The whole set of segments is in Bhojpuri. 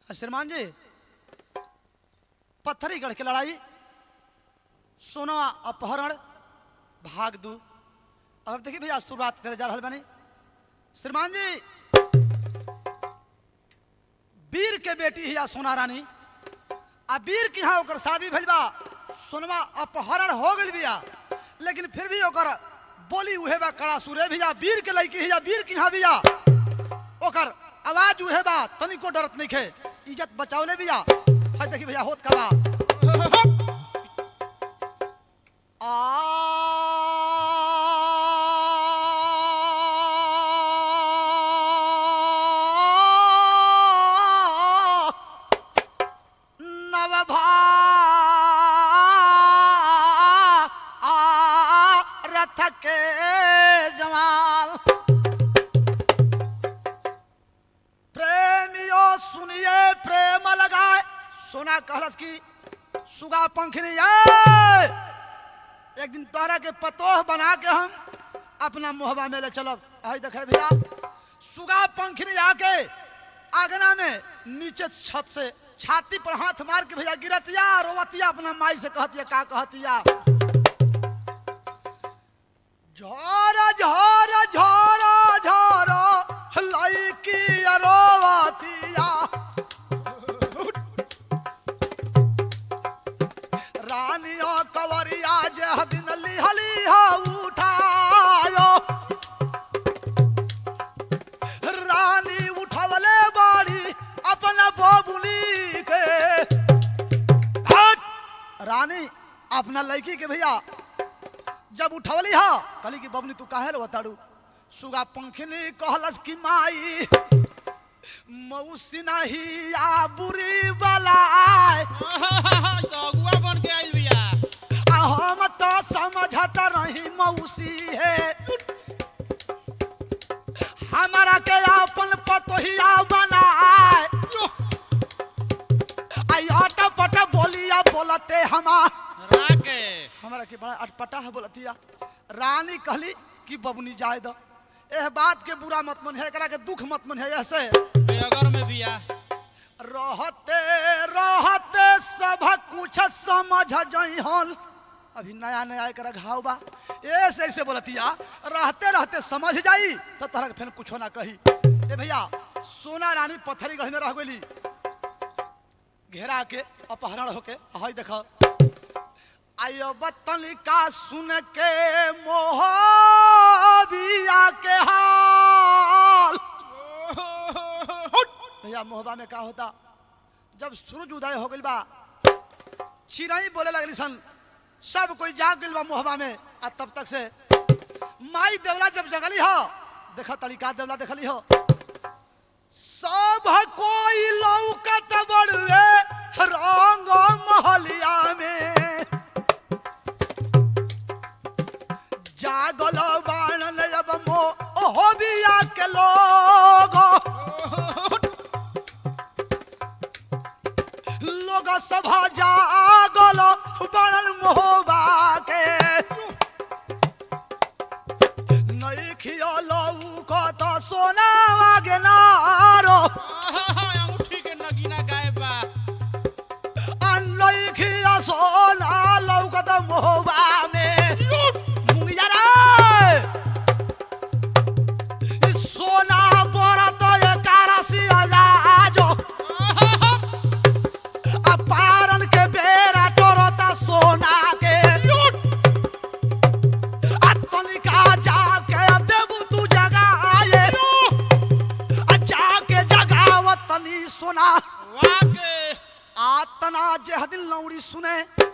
श्रीमान जी पत्थरी गढ़ के लड़ाई सोना अपहरण भाग दू अब देखिए भैया शुरुआत करे जा रहा बनी श्रीमान जी वीर के बेटी हिया सोना रानी आ वीर के यहाँ ओकर शादी भइल बा सोनमा अपहरण हो गइल बिया लेकिन फिर भी ओकर बोली उहे बा कड़ा सुरे भैया वीर के लड़की हिया वीर के यहाँ बिया ओकर आवाज उहे बा तनिको डरत नहीं खे इज्जत बचावले बिया है देखी भैया होत का बा आ नवभा रथ के जवान प्रेमियो सुनिए प्रेम लगाए सोना कहलस की सुगा पंखनी आए एक दिन तोरा के पतोह बना के हम अपना मोहबा में ले चलब आई देखे भैया सुगा पंखनी आके आगना में नीचे छत से छाती पर हाथ मार के भैया गिरतिया रोवतिया अपना माई से कहतिया का कहतिया झोर झोर झोर झोर लईकी रोवतिया रानिया कवरिया जे दिन लिहली हा उठायो रानी उठवले बाड़ी अपना बबुनी के हट! रानी अपना लड़की के भैया जब उठवली हा कहली कि बबनी तू काहे रो ताड़ू सुगा पंखनी कहलस कि माई मौसी नहीं आ बुरी बलाय अगुआ बन के आइल बिया आ हम तो समझत रही मौसी है हमारा के अपन पतोहिया बनाए आई अट पट बोलिया बोलते हमार राके हमारा के बड़ा अटपटा है बोलतिया रानी कहली कि बबुनी जाए दो एह बात के बुरा मत मन है एकरा के दुख मत मन है ऐसे बेगर में बिया रहते रहते सब कुछ समझ जई हल अभी नया नया एक घाव बा ऐसे ऐसे बोलतिया रहते रहते समझ जाई तो तोहरा के फिर कुछो ना कही ए भैया सोना रानी पत्थरी गढ़ में रह गई घेरा के अपहरण होके हई देखो आयो बतनिका सुन के मोह बिया के हाल भैया मोहबा में का होता जब सूरज उदय हो गइल बा चिड़ई बोले लगली सन सब कोई जाग गइल बा मोहबा में आ तब तक से माई देवला जब जगली हो देखा तरीका देवला देखली हो सब कोई लौकत बड़वे रंग महलिया में जागल बाणन अब मो ओहो बिया के लोग लोग सभा जागल बड़न मोहबा के नई खियलो को तो सोना वागे नारो अंगूठी के नगीना गायब बा नई खिया सोना लौकत मोहबा में मुंगिया रे सोना बरत एकादशी आजाजो अपारन के बेरा टोरता सोना के अतनिका जाके देबू तू जगाए आ जाके जगावत तनी सोना वाके आतना जेह दिन लौड़ी सुने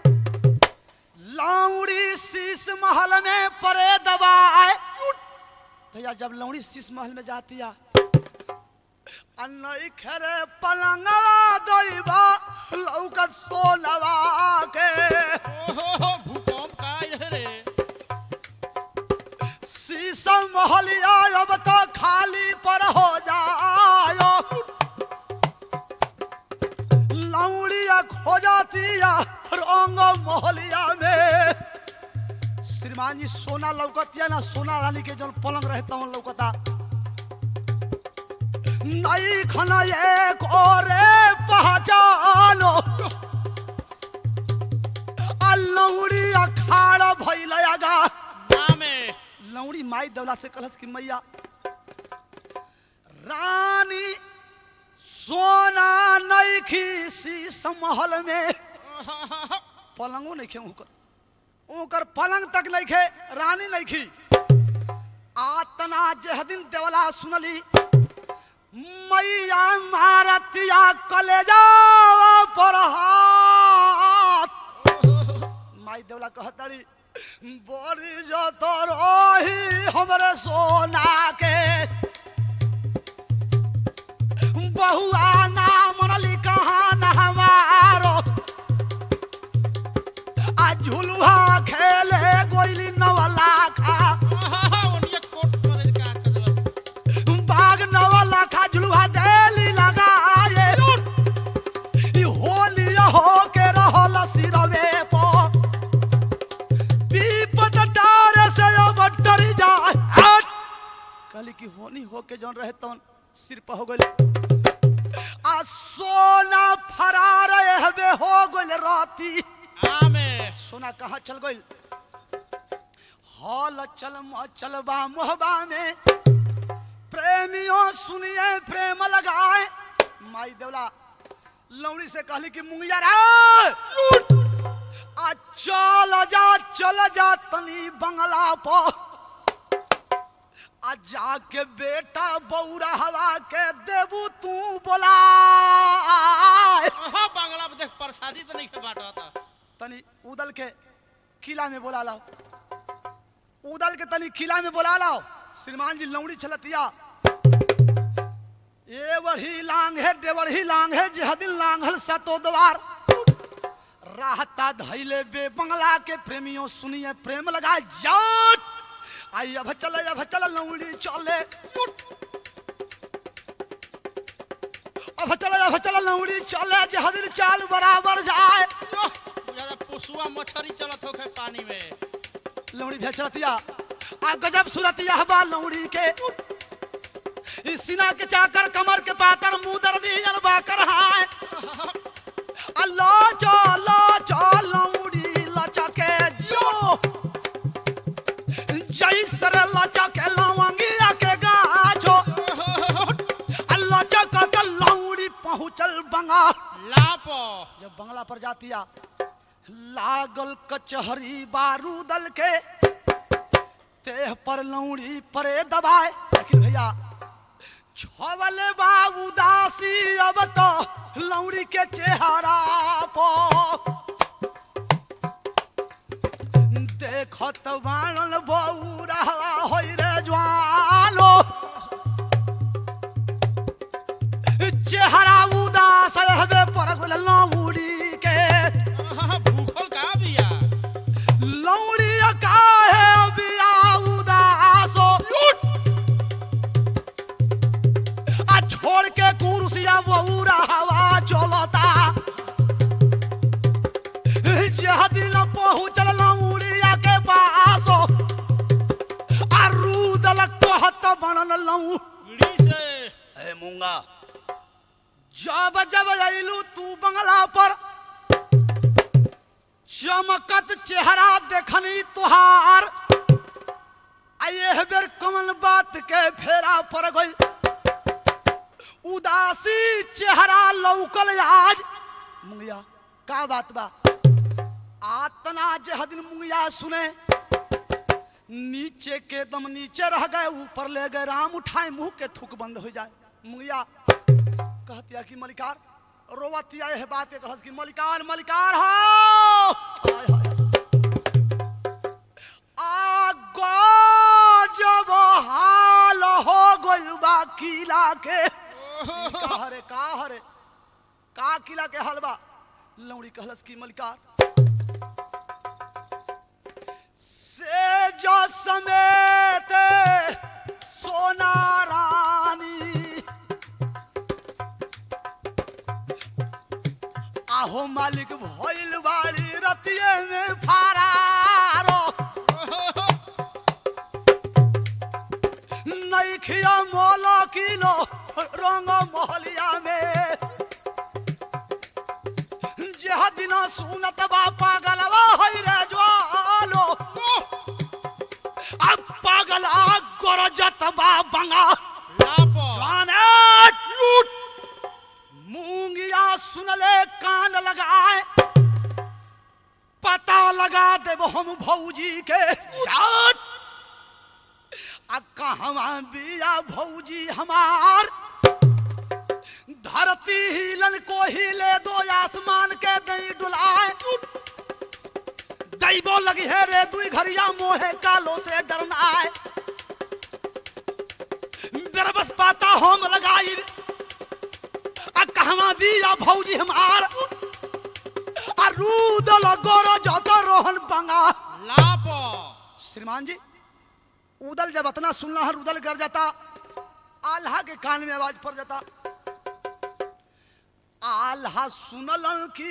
लौड़ी शीश महल में परे दबाए भैया जब लौड़ी शीश महल में जाती है अन्नई खरे पलंगवा दैबा लौकत सोनवा के ओहो भूकंप का आइल रे शीशम महलिया अब तो खाली पर हो जायो लौड़िया खोजतिया रंग महलिया में श्रीमान जी सोना लौकतिया ना सोना रानी के जो पलंग रहता हूँ लौकता नई खना एक ओरे लयागा ना में लौड़ी माई दौला से कलस की मैया रानी सोना नईखी शीश महल में पलंगो नहीं खे ओकर ओकर पलंग तक नहीं खे रानी नहीं खी आतना जेह दिन देवला सुनली मैया मारतिया कलेजा पर हाथ माई देवला कहतड़ी बड़ी जो तो रही हमरे सोना के बहुआ ना मनली कहाँ न हमारो आ झुलुहा खेले गोइली नवला खा ओनिया कोट पर का कर बाग नवला खा झुलुहा देली लगाए ई होली हो के रहल सिरवे पो पीपत डारे से अब डरी जाए हट कहली कि होनी हो के जौन रहे तौन सिर पर हो गइल आ सोना फरार हवे हो गइल राती आ में सोना कहाँ चल गइल हॉल चल चलबा मोहबा में प्रेमियों सुनिए प्रेम लगाए माई देवला लौड़ी से कहली कि मुंगिया रे आ चल जा चल जा तनी बंगला पर आ जाके बेटा बौरा हवा के देबू तू बोला ओहो बांग्ला में देख प्रसादी तो नहीं बाटा था तनी उदल के किला में बोला लाओ उदल के तनी किला में बोला लाओ श्रीमान जी लौड़ी चलतिया ए बढ़ी लांग है डेवढ़ी लांग है जहदिल लांघल सतो द्वार राहता धैले बे बंगला के प्रेमियों सुनिए प्रेम लगाए जाट आई अब चले अब चल लौड़ी चले अब चले अब चल लौड़ी चले जहदिल चाल बराबर जाए ज्यादा पुसुआ मछरी चलत होखे पानी में लौड़ी भेचरतिया आ गजब सुरतिया बा लौड़ी के इस सीना के चाकर कमर के पातर मुंह दर्दी अनबा कर हाय अल्लाह चो लो चो लौड़ी लचके जो जई सर लचके लवंगिया के गाछो अल्लाह चक के लौड़ी पहुंचल बंगा लाप जब बंगला पर जातिया लागल कचहरी बारूदल के तेह पर लौड़ी परे दबाए लेकिन भैया छवले बाबू दासी अब तो लौड़ी के चेहरा पो देखत बाणल बौरा होई रे ज्वालो चेहरा उदास हवे पर गुल लौड़ी के भूखल का बिया लौड़ी काहे बिया उदासो आ छोड़ के कुर्सिया बौरा हवा चलता जह दिन पहुँचल लौड़िया के पासो आ रूदल कहत बनल लौ ली से ए मूंगा जब जब अइलू तू बंगला पर चमकत चेहरा देखनी तुहार आये बेर कमल बात के फेरा पर गई उदासी चेहरा लौकल आज मुंगिया का बात बा आतना जह दिन मुंगिया सुने नीचे के दम नीचे रह गए ऊपर ले गए राम उठाए मुंह के थूक बंद हो जाए मुंगिया कहतिया कि मलिकार रोवतिया यह बात के कहत कि मलिकार मलिकार हो हाय हाय आ जब हाल हो गइल बा किला के ई का हरे का हरे का किला के हलवा लौड़ी कहलस की मलिकार से जो समेत सोना रानी आहो मालिक भइल बाड़ी रतिये में फारारो नैखिया मोलो किलो रंग मोहलिया में जेह दिन सुनत बा पागलवा होइ रे ज्वालो बंगा लाप जवाने लूट मूंगिया सुनले कान लगाए पता लगा देव हम भौजी के जात आ कहवा बिया भौजी हमार धरती हिलन को हिले दो आसमान के दई डुलाए दैबो लगी है रे दुई घरिया मोहे कालो से डरना है मेरा बस पाता होम लगाई आ कहवा बिया भौजी हमार आ रूदल गोरो जत रोहन बंगा लाप श्रीमान जी उदल जब इतना सुनना है उदल कर जाता आल्हा के कान में आवाज पड़ जाता आल्हा सुनलन की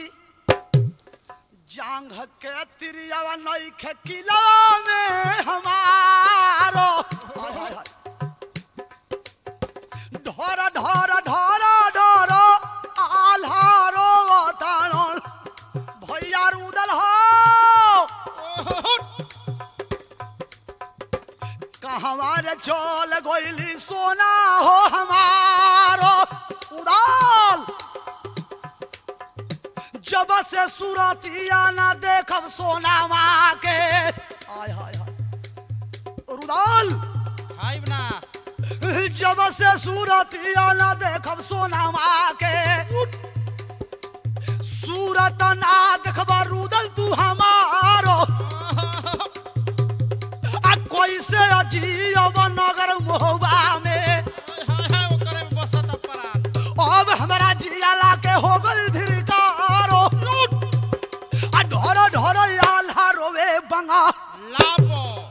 जांघ के तिरियावा नई खे किला में हमारो हाय, हाय, हाय। ढोर ढोर ढोर ढोर आल्हारो ताणल भैया रुदल हो कहवा रे चल गोइली सोना हो हमारो उड़ाल जब से सुरतिया ना देखब सोना माँ के हाय हाय हाय रुदाल खाइब ना जब से सूरतिया न देखब सोना माँ के सूरत ना देखबा रुदल तू हमारो आ कैसे अजीब नगर मोहबा में हाय हाय ओकरे में बसत अपरान अब हमारा जियाला के हो गल धिरकारो आ ढोर ढोर आल्हा रोवे बंगा लाप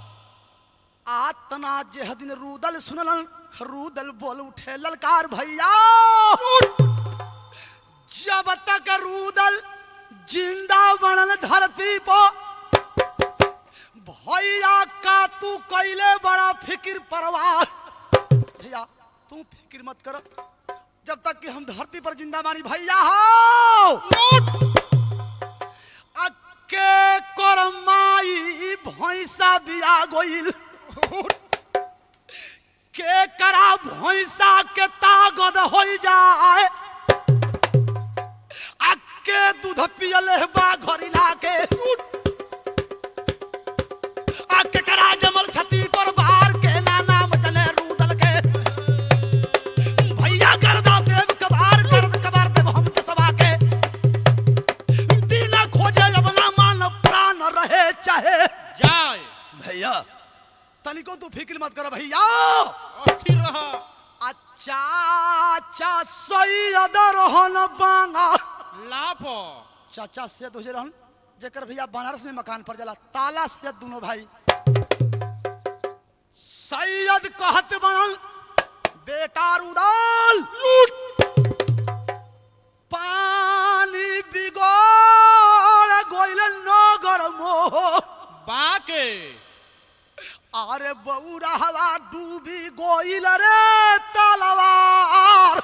आतना जेह दिन रूदल सुनलन रूदल बोल उठे ललकार भैया जब तक रूदल जिंदा बनल धरती पर भैया का तू कैले बड़ा फिक्र परवाह भैया तू फिक्र मत कर जब तक कि हम धरती पर जिंदा मानी भैया हो अके करमाई भैंसा बिया गोइल के करा भैंसा के तागद हो जाए अके दूध पियले बा घरिला के अके करा जमल छती पर बाहर के ना नाम चले रूदल के भैया गर्दा देव कबार गर्द कबार देव हम के सभा के बिना खोजे अपना मान प्राण रहे चाहे जाए भैया तनिको तू फिक्र मत कर भैया अस्थिर रह अच्छा अच्छा सैयद रहन बांगा लाप चाचा से तुझे रहन जेकर भैया बनारस में मकान पर जला ताला सैयद दोनों भाई सैयद कहत बनल बेटा रुदाल पानी बिगड़ गोइल नगर मोह बाके अरे बौरा हवा डूबी गोइल रे तलवार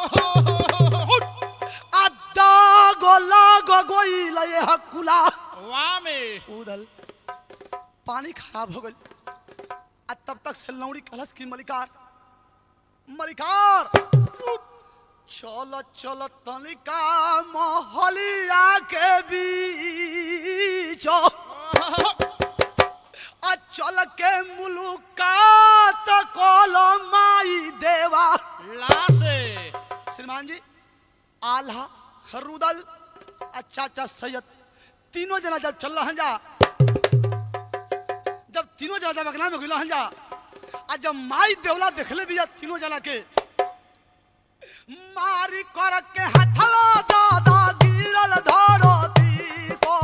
अद्दा गोला गो गोइल ये हकुला वामे उदल पानी खराब हो गई आ तब तक से लौड़ी कलश की मलिकार मलिकार चल चल तनिका मोहलिया के बीच आ चल के मुलुकात कल माई देवा लासे श्रीमान जी आल्हा रुदल आ चाचा सैयद तीनों जना जब चल रहा जा जब तीनों जना जब अगला में गुला जा आ जब माई देवला देखले भी तीनों जना के मारी कर के हथवा दादा गिरल धरती को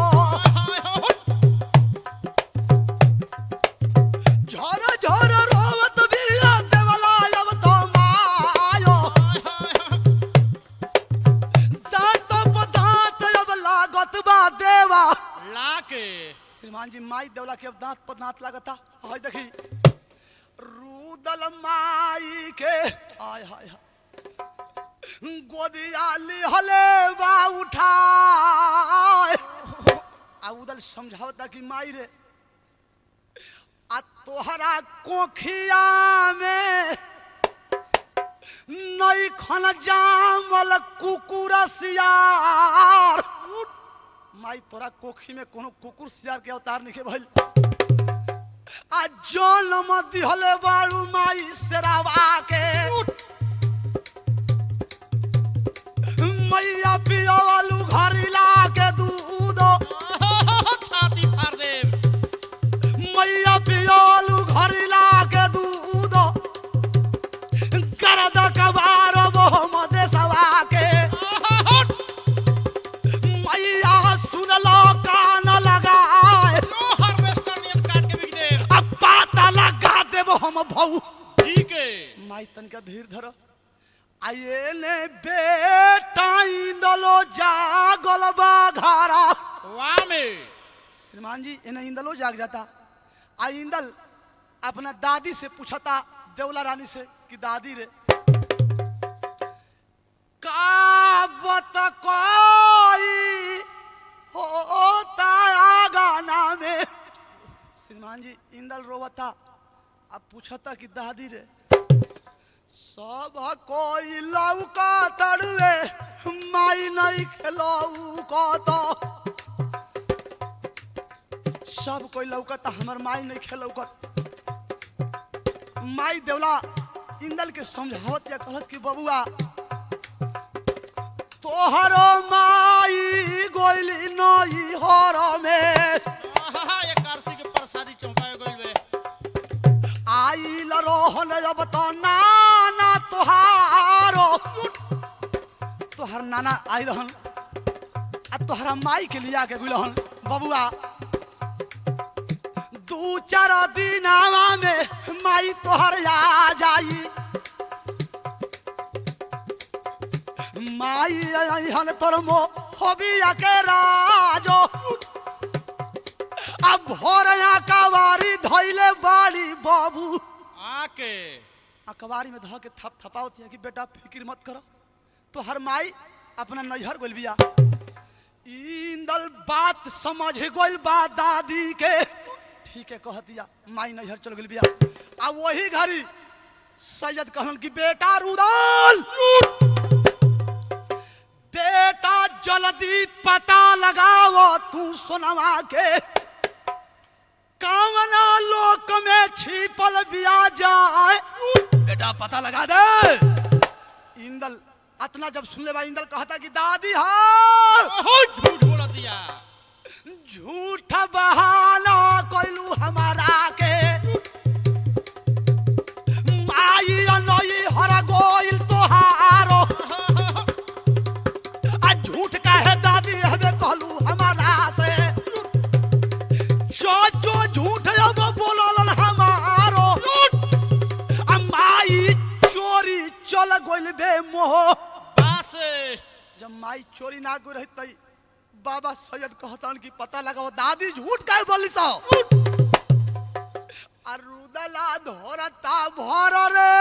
झर झर रोवत बिया देवला अब तो मायो दांत प दांत अब लागत बा देवा लाके श्रीमान जी माई देवला के अब दांत पर दांत लागता हाय देखी रूदल माई के हाय हाय हाय गोदिया लिहले बा उठाए आ उदल समझावता कि माई रे आ तोहरा कोखिया में नई खन जामल कुकुर सियार माई तोरा कोखी में कोनो कुकुर सियार के अवतार नहीं भइल आ जन्म दिहले बाड़ू माई शेरावा के मैया पियावालू घरिला के दूध छाती फाड़ देव मैया पियावालू घरिला के दूध करद कबार मोहम्मद सवा के मैया सुनलो कान लगाए नो हार्वेस्टर नियम काट के बिक देव अब पाता लगा देबो हम भऊ ठीक है माई तनिका धीर धर आये ने बेटा इंदलो जागल बा घारा वाह में श्रीमान जी इन्हें इंदलो जाग जाता आ इंदल अपना दादी से पूछता देवला रानी से कि दादी रे का बत कोई होता गाना में श्रीमान जी इंदल रोवता अब पूछता कि दादी रे सब कोई लौका तड़वे माई नहीं खेलऊ को तो सब कोई लौकता हमर माई नहीं खेलौकत माई देवला इंदल के समझावत या कहत कि बबुआ तोहरो माई गोइली नई हर में आहा, ये कारसी के प्रसादी चौंकाए गइल बे आइल रोहन अब तो नाना तोहारो तोहर नाना आई रहन आ तोहरा माई के लिया के गुलहन बबुआ दू चार दिनावा में माई तोहर आ जाई माई हन तोर मो होबिया के राजो अब भोरया कवारी धैले बाड़ी बाबू आके अकबारी में धो के थप थपावती है कि बेटा फिक्र मत करो तो हर माई अपना नैहर गोल बिया इंदल बात समझ गोल बा दादी के ठीक है कह दिया माई नैहर चल गेल बिया आ वही घड़ी सैयद कहलन कि बेटा रुदल बेटा जल्दी पता लगाओ तू सोनवा के कामना लोक में छिपल बिया जाए बेटा पता लगा दे इंदल अतना जब सुन ले बा इंदल कहता कि दादी हाँ ओहो, झूठ बोल दिया झूठ बहाना कोइलू हमारा के माई नई हर गोइल तोहारो आ झूठ काहे दादी हमें कहलू हमारा से जो जो झूठ अब बोलल हमारो आ माई चोरी चल गोइल बे मोह बास जब माई चोरी ना गई रही तई बाबा सैयद कहतन कि पता लगाओ दादी झूठ काहे बोली सो अरुदला धोरता भर रे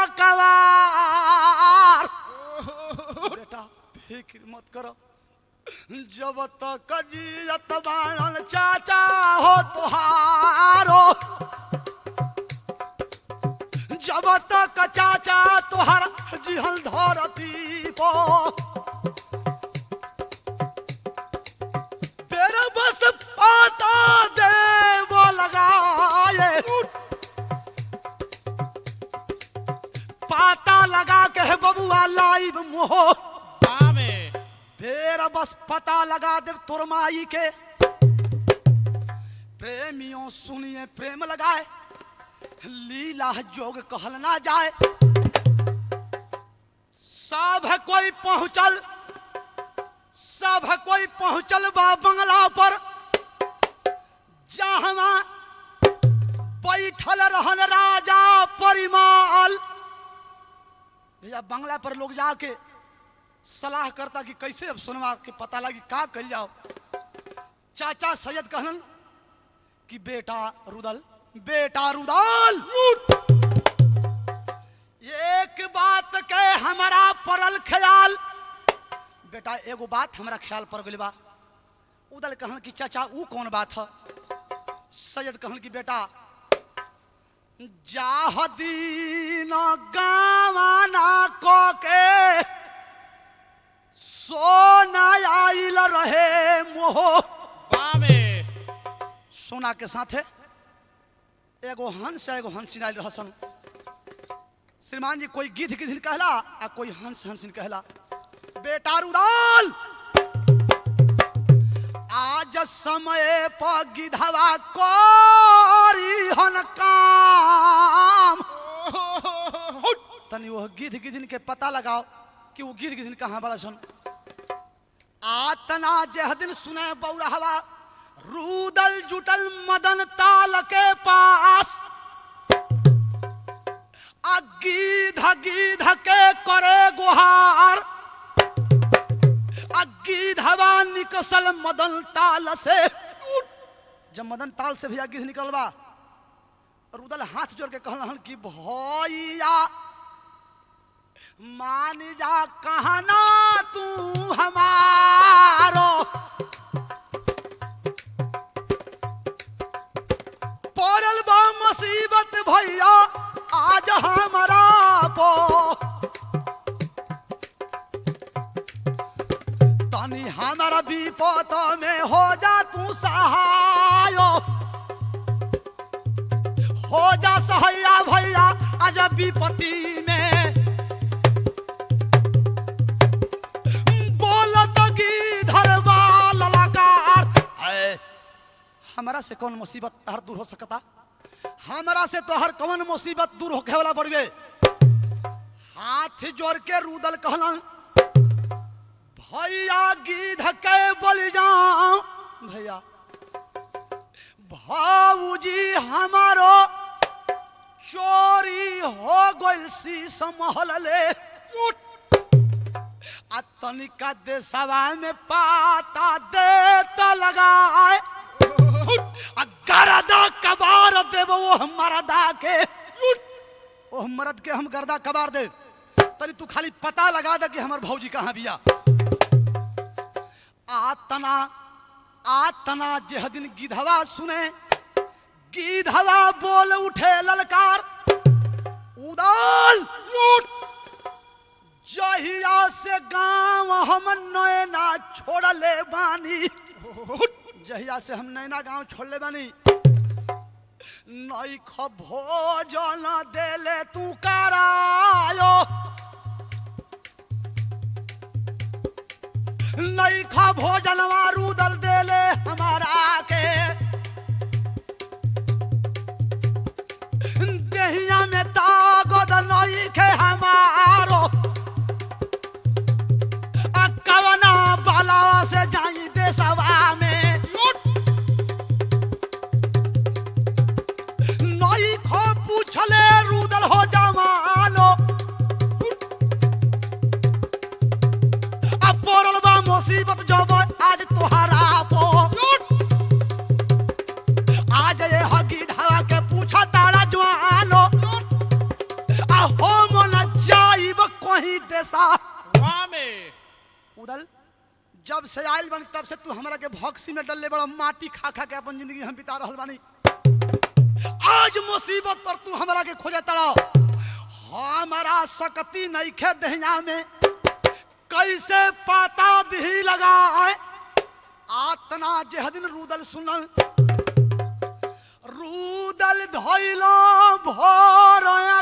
आकवार बेटा फिक्र मत करो जब तक जियत बाणन चाचा हो तुहारो जब तक चाचा तुहार जिहल धरती पो तेरा बस पाता दे वो लगाए पाता लगा के है बबुआ लाइव मोह वाह में फिर बस पता लगा दे तोर माई के प्रेमियों सुनिए प्रेम लगाए लीला जोग कहल ना जाए सब कोई पहुंचल सब कोई पहुंचल बा बंगला पर जहां बैठल रहन राजा परिमाल भैया बंगला पर लोग जाके सलाह करता कि कैसे अब सुनवा के पता लगी का कल जाओ चाचा सैयद कहलन कि बेटा रुदल बेटा रुदल एक बात के हमारा परल ख्याल बेटा एगो बात हमरा ख्याल पर गइल बा उदल कहन कि चाचा ऊ कौन बात है सैयद कहन कि बेटा जाह दीन गावाना को के सोना आइल रहे मोह बामे सोना के साथे एगो हंस एगो हंसिन आइल रहसन श्रीमान जी कोई गिद्ध गिद्ध कहला आ कोई हंस हंसिन कहला बेटा रुदाल आज समय पर गिधवा कोरी हन काम तनी वो गिद्ध गिद्ध के पता लगाओ कि वो गिद्ध गिद्ध कहाँ बड़ा सन आतना जह दिन सुने बौरहवा रूदल जुटल मदन ताल के पास आ गीध गीध के करे गुहार आ गीधवा निकसल मदन ताल से जब मदन ताल से भैया गीध निकलबा रुदल हाथ जोड़ के कहलन कि भैया मान जा कहना तू हमारो पड़ल बा मुसीबत भैया आज हमारा पो तनी हमारा विपत में हो जा तू सहायो हो जा सहैया भैया आज विपत्ति में बोलत गिधर ललकार ऐ, हमरा से कौन मुसीबत तहर दूर हो सकता हमरा से तो हर कौन मुसीबत दूर होखे वाला बड़वे हाथ जोड़ के रूदल कहलन भैया गिध के बल जाओ भैया भाऊजी हमारो चोरी हो गइल शीश महल ले आ तनिका देशवा में पाता दे तो लगाए आ गरदा कबार देव वो मरदा के ओ मरद के हम गर्दा कबार दे तनी तू खाली पता लगा दे कि हमर भौजी कहाँ बिया आतना आतना जेह दिन गिधवा सुने गिधवा बोल उठे ललकार उदाल जहिया से गांव हम नैना छोड़ले बानी जहिया से हम नैना गांव छोड़ले बानी नई ख भोजन देले तू करायो नई खा भोजन रुदल देले हमारा के देहिया में तागद नई खे हमारो आ कवना बाला से जाई देसवा में नई खो पूछले रुदल हो जवानो अब पड़ल बा मुसीबत जब आज तोहरा पो आज ये हगी धावा के पूछा तारा जवानो आ हो मन जाइब कहीं देसा बामे उदल जब से आयल बन तब से तू हमरा के भक्सी में डलले बड़ा माटी खा खा के अपन जिंदगी हम बिता रहल बानी आज मुसीबत पर तू हमरा के खोजे तड़ा हमारा सकती नहीं खे दहिया में कैसे पाता भी लगाए आतना जेह दिन रूदल सुनल रूदल धैलो भोर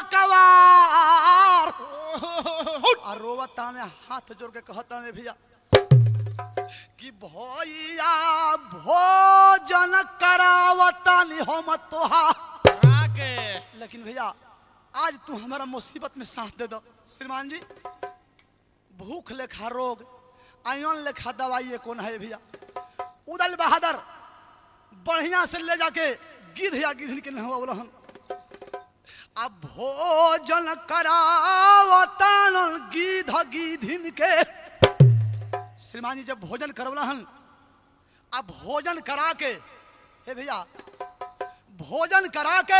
कवार आ रोवता ने हाथ जोड़ के कहता ने भैया कि भैया भोजन करावता नि हम तोहा राके लेकिन भैया आज तू हमारा मुसीबत में साथ दे दो श्रीमान जी भूख लेखा रोग आयन लेखा दवाई कौन है भैया उदल बहादुर बढ़िया से ले जाके गिद्ध या गिद्ध के नहीं बोलो हम अब भोजन करावतान गिद्ध गिधिन के श्रीमान जी जब भोजन करवलहन अब भोजन करा के हे भैया भोजन करा के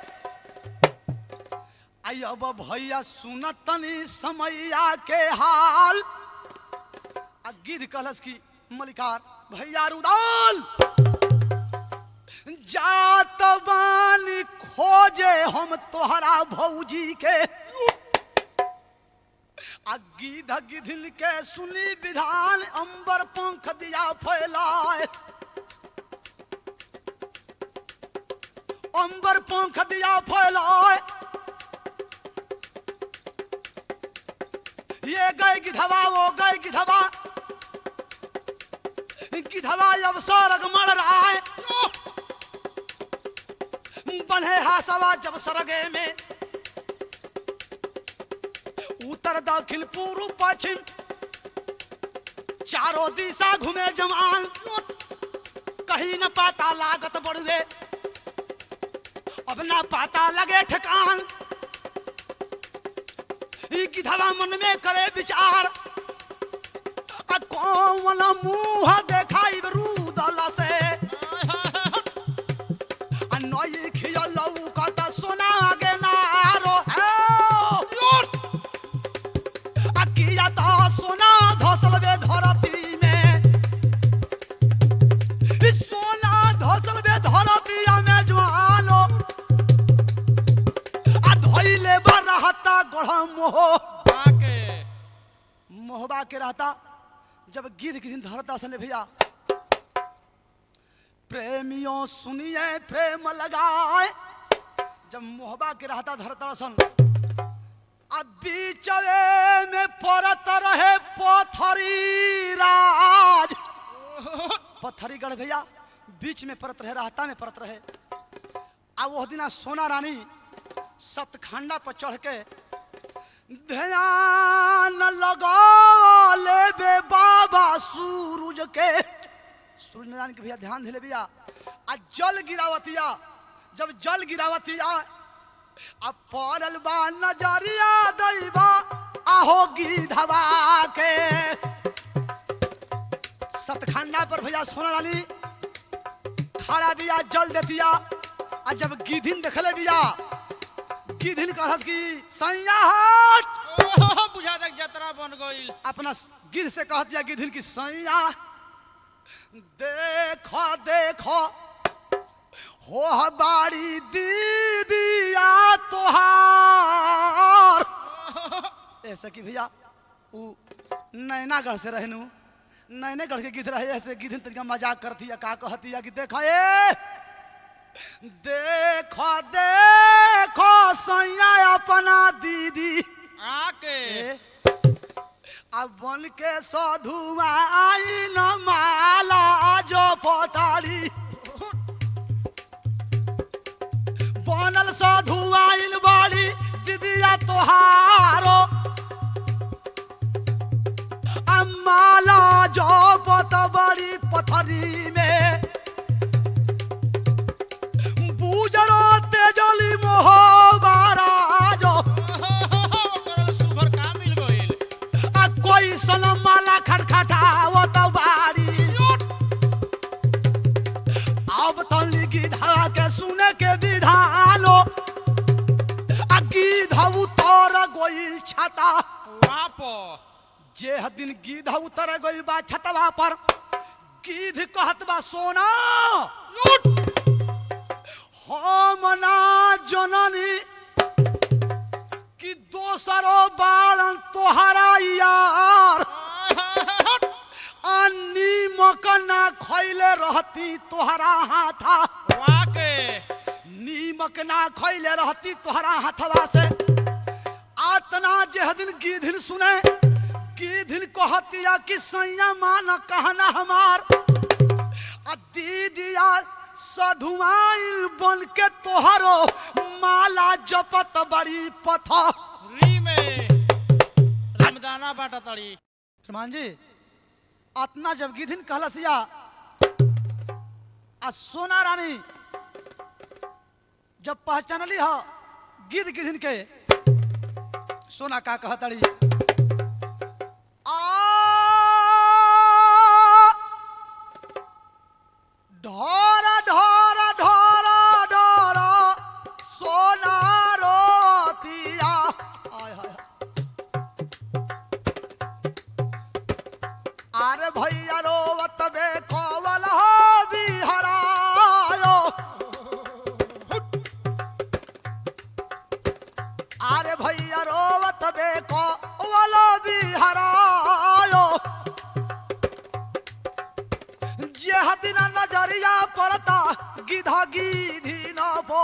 आई अब भैया सुनतनी समैया के हाल आ गिद्ध कहलस की मलिकार भैया रुदाल जात बानी खोजे हम तोहरा भौजी के आ गिध गिधिल के सुनी विधान अंबर पंख दिया फैलाए अंबर पंख दिया फैलाए ये गए गिधवा वो गए गिधवा गिधवा अब सरग मर रहा है बन्हे हासवा जब सरगे में उत्तर दक्षिण पूर्व पश्चिम चारों दिशा घूमे जमान कहीं न पाता लागत बढ़वे अब ना पाता लगे ठिकान ई गिधवा मन में करे विचार आ कौन मुंह देखाई रूदल से आ नई खियल लौकत सोना आगे नारो है आ किया तो सोना धसल बे धरती में ई सोना धसल बे धरती में ज्वालो आ धइले बा रहता गढ़ मोह बाके मोहबा के रहता जब गिद्ध के दिन धरता सने भैया प्रेमियों सुनिए प्रेम लगाए जब मोहबा के रहता धरता सन अब बीचवे में परत रहे पथरी राज पथरी गढ़ भैया बीच में परत रहे रहता में परत रहे अब वह दिना सोना रानी सतखंडा पर चढ़ के ध्यान लगा लेबे बाबा सूरज के सूरज नारायण के भैया ध्यान दिले भैया आ जल गिरावतिया जब जल गिरावतिया अब पड़ल बा नजरिया दैबा आहो गिधवा के सतखंडा पर भैया सोना रानी खड़ा बिया जल देतिया आ जब गिधिन देखले बिया गिधिन कहत की सैया हट ओहो, बुझा तक जतरा बन गईल अपना गिद्ध से कह दिया गिद्ध की सैया देखो देखो हो बाड़ी दीदिया तोहार ऐसा कि भैया उ नैनागढ़ से रहनु नैनेगढ़ के गिद्ध रहे ऐसे गिद्ध तरीका मजाक करती है का कहती है कि देखा ए देखो देखो सैया अपना दीदी आके ए, अब बन के साधु आई न माला जो पताड़ी बनल साधु आइल बाड़ी दीदिया तोहारो आ माला जो पत बड़ी पथरी में बूजरो तेजली मोह जो ओकरा सुभर का मिल गईल आ कोई सनम माला खटखटावत बारी अब तली गिधा के सुने के विधानो आ गिधा उतर गोइल छता वाप जे दिन गिधा उतर गोइल बा छतवा पर गिध कहत बा सोना हम ना जननी कि दोसरो बालन तोहरा यार अन्नी मकना खैले रहती तोहरा हाथा वाके नीमक ना खैले रहती तोहरा हाथवा से आतना जेह दिन गिधिन सुने गिधिन कहतिया कि सैया मान कहना हमार आ दीदिया सधुआइल बन के तोहरो माला जपत बड़ी पथा री में रामदाना बाटा तड़ी श्रीमान जी अतना जब गिधिन कहलसिया आ सोना रानी जब पहचानली ह गिद्ध गिधिन के सोना का कहतड़ी आ ढोर ढोर ढोर ढोर सोना रोतिया आय हाय हाय अरे भैया रोवत बे कोवल हो बिहरायो दिन नजरिया पड़ता गिधा गिधी न पो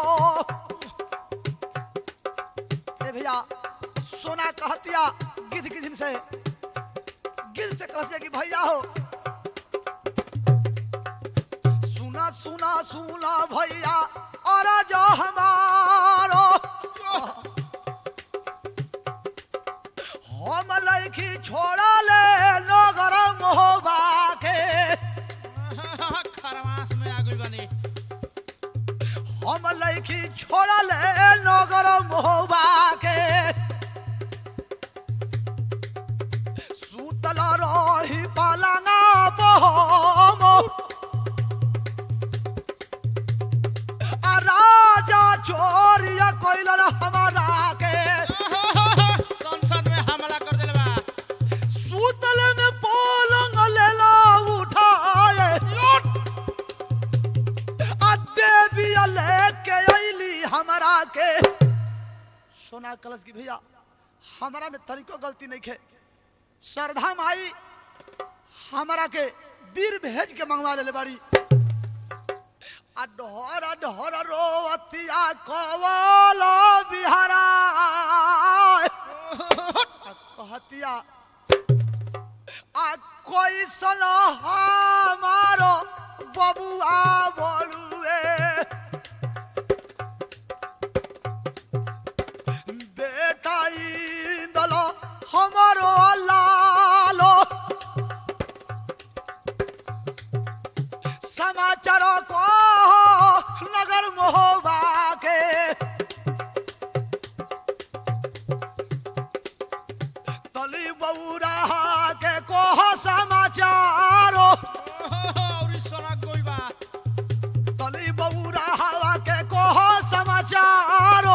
ए भैया सोना कहतिया गिद्ध गिद्ध से गिद्ध से कहतिया कि भैया हो सुना सुना सुना भैया और जो हमारो हम लैखी छोड़ा ले नगर मोहबा के खरमास में आ गइल बानी हम लैखी छोड़ा ले नगर मोहबा के सुतल रही पलंगा बहम आ राजा चोरिया कोइलन हमारा के संसद में हमला कर देले बा सुतल में पलंग लेला उठाए आ देवी लेके अइली हमरा के सोना कलश की भैया हमरा में तरीको गलती नहीं खे श्रद्धा माई हमरा के वीर भेज के मंगवा लेले बाड़ी आ ढोर ढोर रोवतिया कवल बिहारा आ कहतिया आ कोई सन हमारो बबुआ बोलुए बेटा इंदल हमारो लालो समाचार को नगर मोहबा के तली बौरा के कोह समाचारो और सोना गइल बा तली बौरा हवा के कोह समाचारो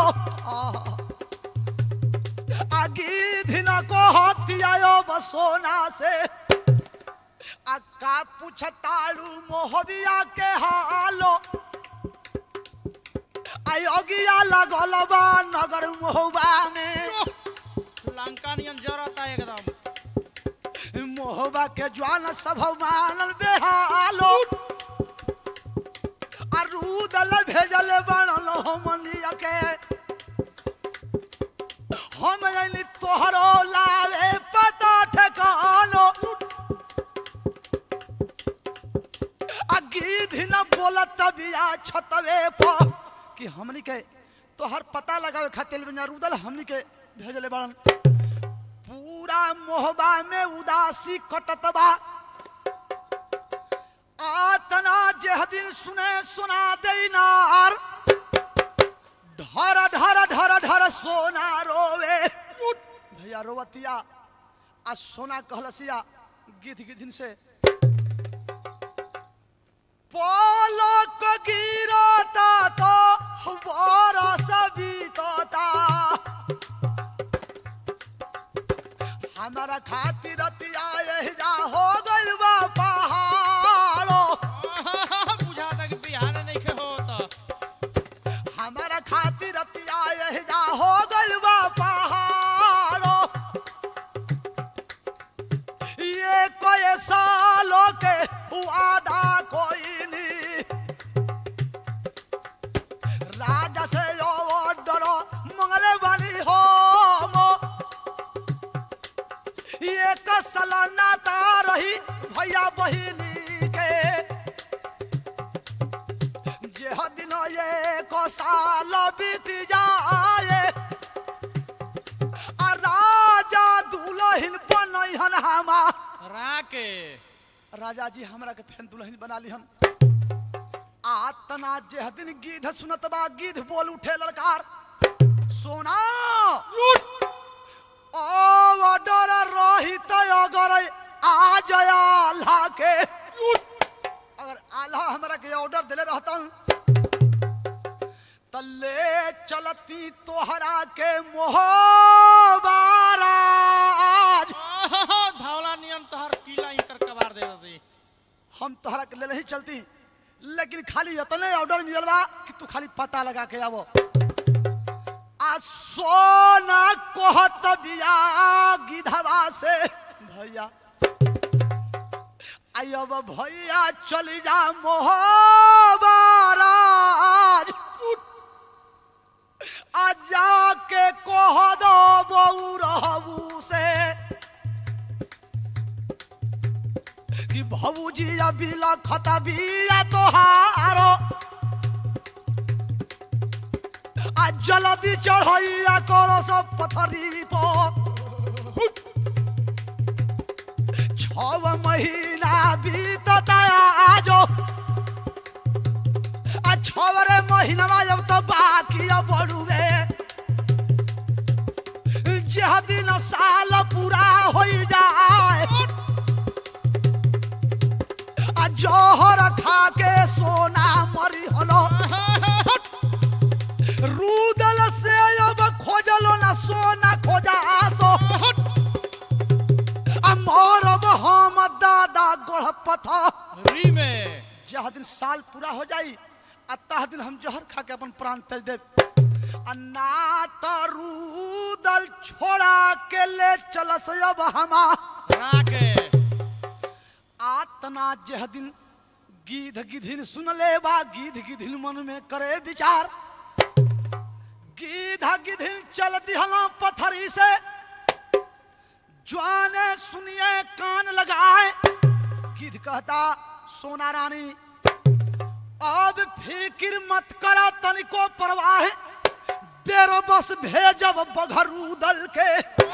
आगी दिन को हतियायो बसोना से आ का पूछताड़ू मोहबिया के हालो आयोगिया लगल बा नगर मोहबा में लंका नियन जरता एकदम मोहबा के ज्वान सब मानल बेहालो अरूदल भेजल बनल हमनिया के हम अइली तोहरो लावे पता ठिकानो अगीधी न बोलत बिया छतवे पर कि हमनी के तोहर पता लगावे खातिर बिना रुदल हमनी के भेजले बड़न पूरा मोहबा में उदासी कटत बा आतना जेह दिन सुने सुना देनार ढर ढर ढर ढर सोना रोवे भैया रोवतिया आ सोना कहलसिया गिध गिधिन से पलक गिरता तो बरस बीतता हमारा खातिर रतिया एहिजा हो गइल बा पहाड़ो बुझाता कि बिहार नहीं के होत हमारा खातिर रतिया एहिजा हो गइल बा पहाड़ो ये कोई सालों के वादा कोई नहीं राजा से यो डरो मंगले वाली हो मो ये कसलाना ता रही भैया बहिनी के जे दिन ये को साल बीत जाए आ राजा दुलहिन बनहन हमा राके राजा जी हमरा के फेन दुल्हन बना लिहन आतना जे दिन गीध सुनत बा गीध बोल उठे ललकार सोना ओ डर रही त अगर आ जया अल्लाह के अगर अल्लाह हमरा के ऑर्डर देले रहतन त ले चलती तोहरा के मोहबाराज धावला नियन तोहर किला इंकर कबार दे दे हम तोहरा के ले ही चलती लेकिन खाली इतने ऑर्डर मिलल बा कि तू खाली पता लगा के आवो आ सोना कहत बिया गिधवा से भैया आ आई अब भैया चली जा मोहबाराज आ जाके कह दो बऊ रहबू से कि भौजी अभी लखत बिया तोहारो आ जल्दी चढ़ैया करो सब पथरी पर छव महीना बीतता आजो आ छवरे महीना जब तो बाकी बड़ुए जह दिन साल पूरा हो जाए आ जहर खा के सोना मरी हलो रूदल से अब खोजलो ना सोना खोजा तो अमरब हम दादा गोढ़ पथा री में जह दिन साल पूरा हो जाई आ तह दिन हम जहर खा के अपन प्राण तज देव आ ना तो रूदल छोड़ा के ले चलस अब हमा बना के आतना जह दिन गीध गिधिन सुन ले बा गीध गिधिन मन में करे विचार गीध गिधिन चल दिहला पथरी से ज्वाने सुनिए कान लगाए गिध कहता सोना रानी अब फिक्र मत करा तनिको परवाह बेरो बस भेजब बघरू दल के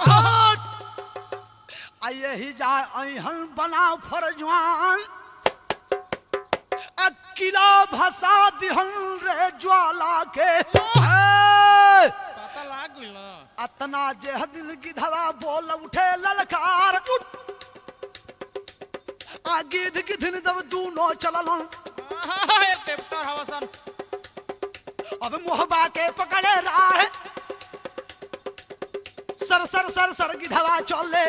आ यही जा अहन बनाओ फरजवान आ किला भसा दिहन रे ज्वाला के ए! पता लाग गइल ना अतना जे दिन गिधवा बोल उठे ललकार आ गिध गिधन जब दूनो चलल आहा, एक टेप्टर हवसन अब मोहबा के पकड़े राह सर सर सर सर गिधवा चले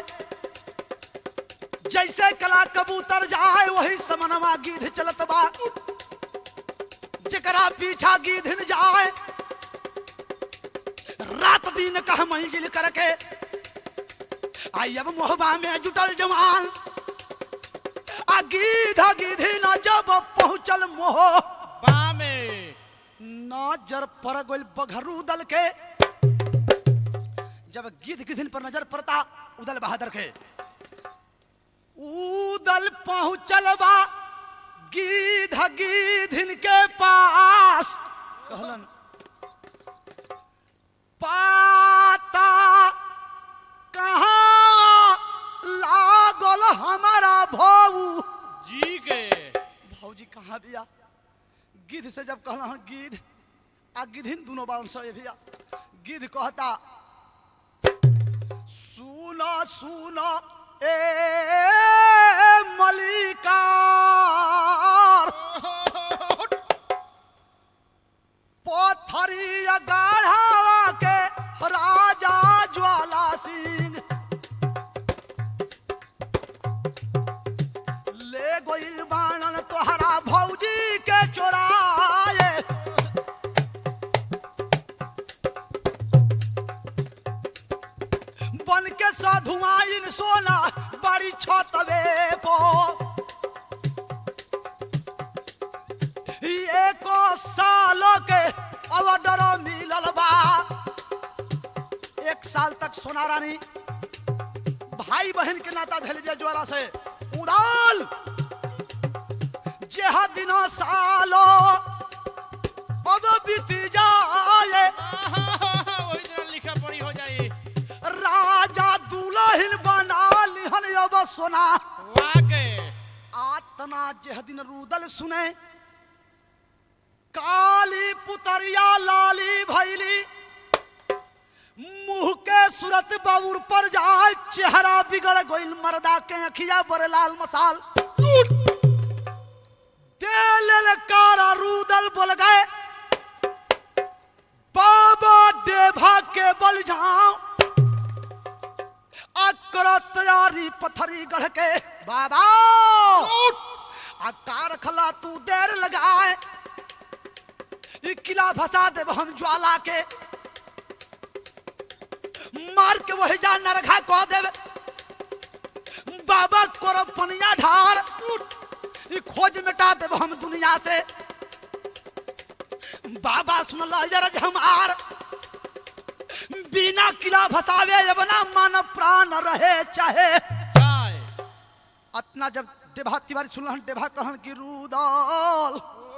जैसे कला कबूतर जाए वही समनवा गिध चलत बा जकरा पीछा गिधन जाए रात दिन कह मंजिल करके आई अब मोहबा में जुटल जवान आ गिध गिधी न जब पहुंचल मोह बा में नजर पर गोल बघरू दल के जब गिद्ध गिधिन पर नजर पड़ता उदल बहादुर के उदल पहुंचल बा गिध गिधिन के पास कहलन पाता कहाँ लागल हमारा भाऊ जी के भौजी कहाँ बिया गिद्ध से जब कहला हन गिद्ध आ गिद्धिन दोनों बारन से भैया गिद्ध कहता सुनो सुनो ए मलिकार पथरी गाढ़ावा के राजा ज्वाला सिंह ले गोइल बाणन तोहरा भौजी के चोराए बन के साधुआइन सोना बड़ी छतवे पो एको सालों के ऑर्डर मिलल बा एक साल तक सोना रानी भाई बहन के नाता धैल दिया ज्वाला से उड़ाल जेह दिनो सालो अब बीती जाए वही तरह लिखा पड़ी हो जाई राजा दुल्हन बना लिहन अब सोना वाके आतना जेह दिन रूदल सुने काली पुतरिया लाली भैली मुंह के सूरत बाबूर पर जाए चेहरा बिगड़ गइल मर्दा के अखिया बड़े लाल मसाल दे ललकारा रूदल बोल गए बाबा देभा के बल जाओ अकर तैयारी पथरी गढ़ के बाबा आ कार खला तू देर लगाए ई किला फसा देव हम ज्वाला के मार के वही जा नरघा कह देवे बाबा कोरब पनिया ढार मिटा देब हम दुनिया से बाबा सुनल जरज हमार बिना किला भसावे अपना मन प्राण रहे चाहे जाए अतना जब देभा तिवारी सुनल देभा कहन की रूदल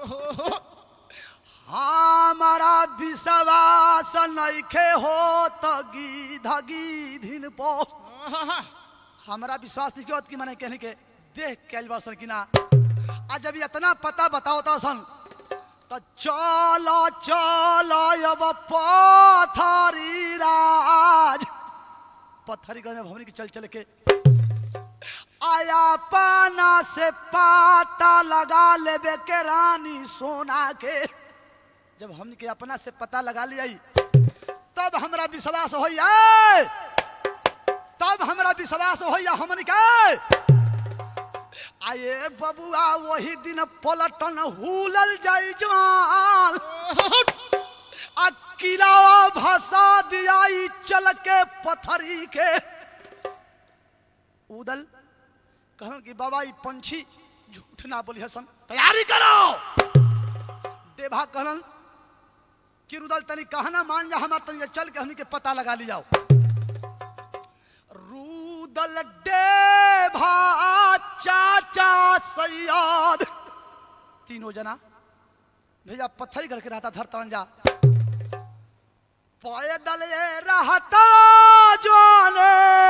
हमारा विश्वास नइखे हो त गीध गीधिन पो हमारा विश्वास नहीं होत कि मैंने कहने के देख के आइल बरसन कि ना आज जब इतना पता बताओ तो सन तो चलो चलो अब पथरी राज पथरी गए में भवनी के चल चल के आया पाना से पाता लगा लेबे के रानी सोना के जब हमने के अपना से पता लगा लिया तब हमरा विश्वास हो तब हमरा विश्वास हो हमन के आये बबुआ वही दिन पलटन हुलल जाई जवान आ किलावा भसा दिया ई चल के पथरी के उदल कहन कि बाबा ई पंछी झूठ ना बोली हसन तैयारी करो देभा कहन कि रुदल तनी कहना मान जा हमार तनी चल के हमनी के पता लगा ली जाओ रूदल देभा चाचा सैयद तीनों जना भेजा पत्थरी करके रहता धर तरन जा पैदल ये रहता जाने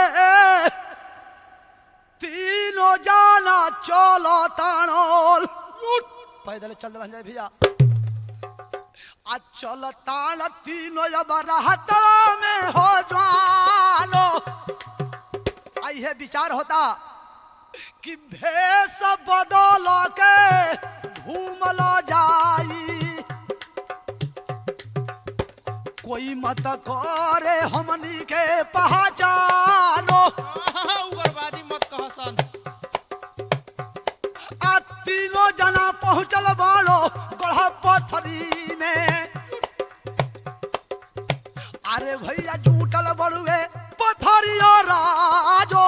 तीनों जाना चलो तानोल पैदल चल रह जाए भैया आ चल तान तीनों अब रहता में हो जानो आई है विचार होता कि भेष बदल के घूमल जाई कोई मत करे हमनी के पहचानो उग्रवादी मत कह सन आ तीनों जना पहुंचल बालो गढ़ा पथरी में अरे भैया झूठल बड़ुए पथरिया राजो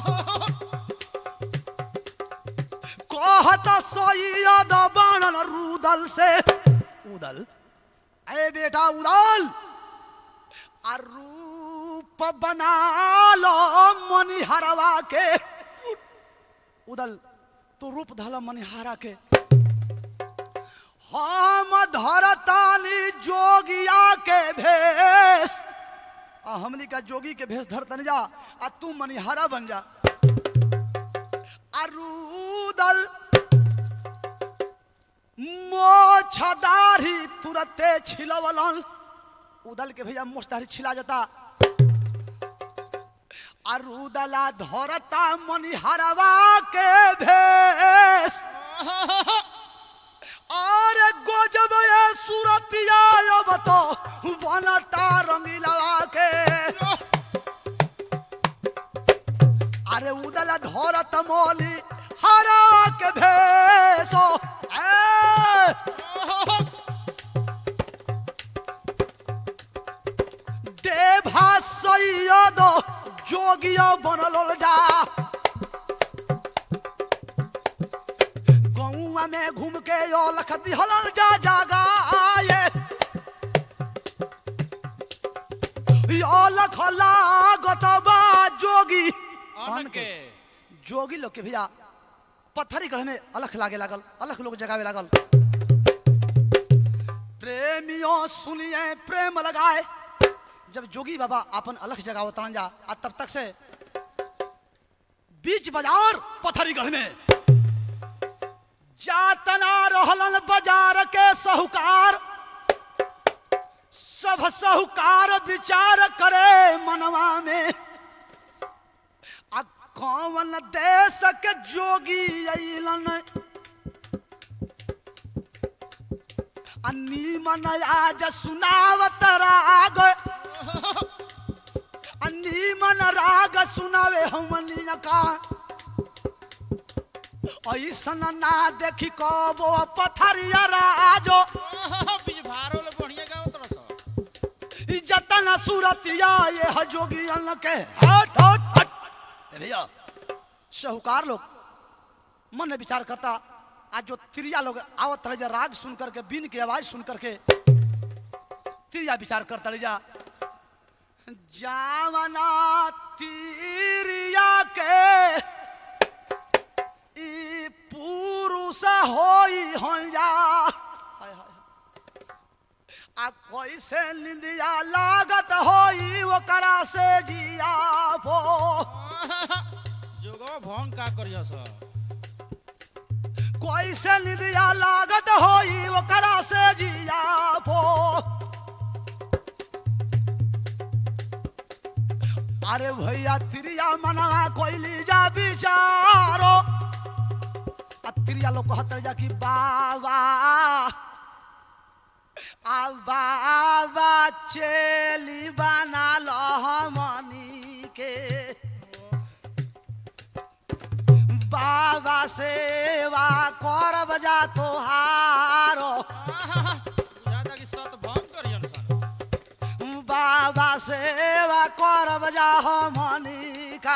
कहत सैयद बाणन रूदल से उदल ए बेटा उदल आ रूप बना लो मनिहरवा के उदल तू रूप धल मनिहारा के हम धरतानी जोगिया के भेष आ हमनी का जोगी के भेष धरतन जा आ तू मनिहारा बन जा आ रूदल मोछदारी तुरते छिलवलन उदल के भैया मोछदारी छिला जाता अरुदला धरता मनिहरवा के भेष और गजब ये सूरतिया अब तो बनता रंगीलवा के अरे उदल धरत मोली हरवा के भेषो ए देभा सैयद जोगिया बनल जा गौआ में घूम के यो लख दिहलन जा जागा ये यो लख लागत बा जोगी अन के जोगी लोग के भैया पत्थरी गढ़ में अलख लागे लागल अलख लोग जगावे लागल प्रेमियों सुनिए प्रेम लगाए जब जोगी बाबा अपन अलख जगावत जा आ तब तक से बीच बाजार पथरी गढ़ में जातना रहलन बाजार के साहूकार सब साहूकार विचार करे मनवा में आ कौन देश के जोगी अइलन आ नीमन आज सुनावत राग आ नीमन राग सुनावे हमनी का ऐसन ना देखी कबो पथरिया राजो बीज भारो ले बढ़िया गावत रस ई जतन सूरतिया ये ह जोगी अन्न के हट हट हट ए भैया साहूकार लोग मन में विचार करता आज जो त्रिया लोग आवत रहे जा राग सुन करके बीन की आवाज सुन करके त्रिया विचार करता रहे जा जावना तीरिया के ई पुरुष होई हन जा हाय हाय आ कैसे निंदिया लागत होई ओकरा से जिया भो जोगवा भंग का करिया सा कैसे निंदिया लागत होई ओकरा से जिया भो अरे भैया तिरिया मनवा कोइली जा बिचारो आ तिरिया लोग कहत रह जा कि बाबा आ बाबा चेली बना लो हमनी के बाबा सेवा करब जा तोहारो बुझाता कि सत भंग करियन सन बाबा सेवा करब जा हमनी का